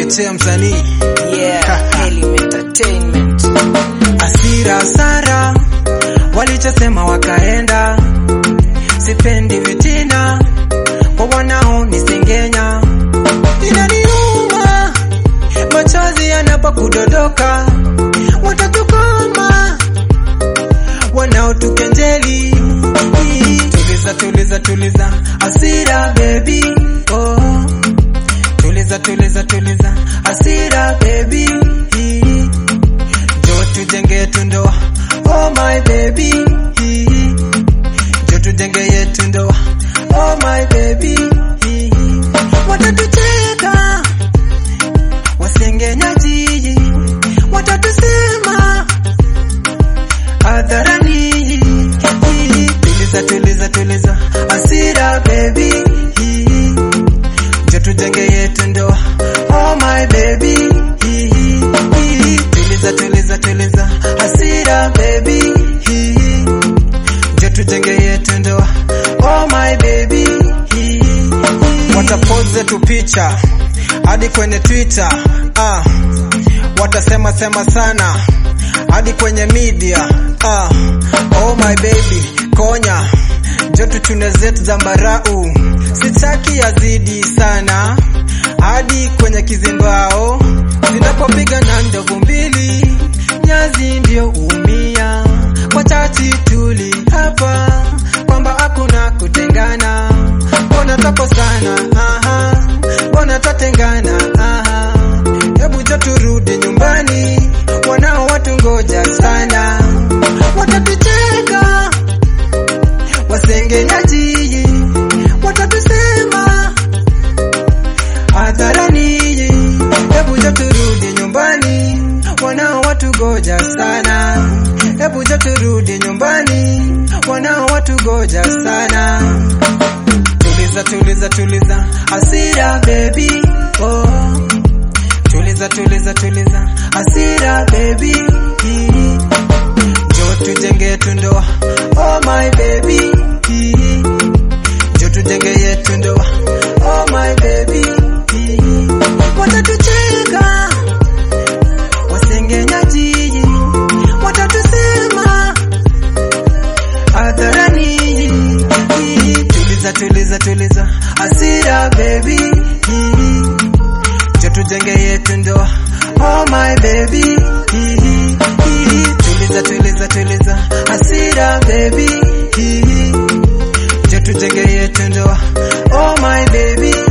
niite msanii Yeah, Elim Entertainment. Asira Sara walichosema wakaenda, sipendi vitina kwa wanao nisengenya, inaniuma machozi yanapokudodoka, watatukoma wanaotukenjeli. Tuliza, tuliza, tuliza, Asira baby, oh. Tuliza, tuliza, tuliza, Asira baby, jo tujenge yetu ndoa, oh my baby, jo tujenge yetu ndoa, oh my baby, watatucheka wasengenyaji, watatusema hadharani. Tuliza, tuliza, tuliza, Asira baby, jo tujenge yetu ndoa, oh my baby. Tuliza, tuliza, tuliza, Asira baby, jo tujenge yetu ndoa, oh my baby. Watapoze tu picha hadi kwenye Twitter, ah, watasema sema sana hadi kwenye media ah, oh my baby konya jo tuchune zetu zambarau, sitaki yazidi sana hadi kwenye kizimbao zinapopiga na ndovu mbili, nyazi ndio umia kwa chati tuli hapa kwamba hakuna kutengana, mbona tapo sana aha, mbona tatengana aha, hebu jo turudi nyumbani, wanao watu ngoja sana, watatucheka wasengenyaji, watatusema hadharani, hebu jo turudi nyumbani, wanao watu goja sana, hebu jo turudi nyumbani, wanao watu goja sana. Tuliza, tuliza, tuliza, Asira baby, oh. Tuliza, tuliza, tuliza, Asira baby, jo tujenge yetu ndoa, oh my baby, jo tujenge yetu ndoa, oh my baby, watatucheka wasengenyaji, watatusema hadharani. Tuliza, tuliza, tuliza, Asira baby, jo tujenge yetu ndoa, oh my baby. Tuliza, tuliza, tuliza, Asira baby, jo tujenge yetu ndoa, oh my baby.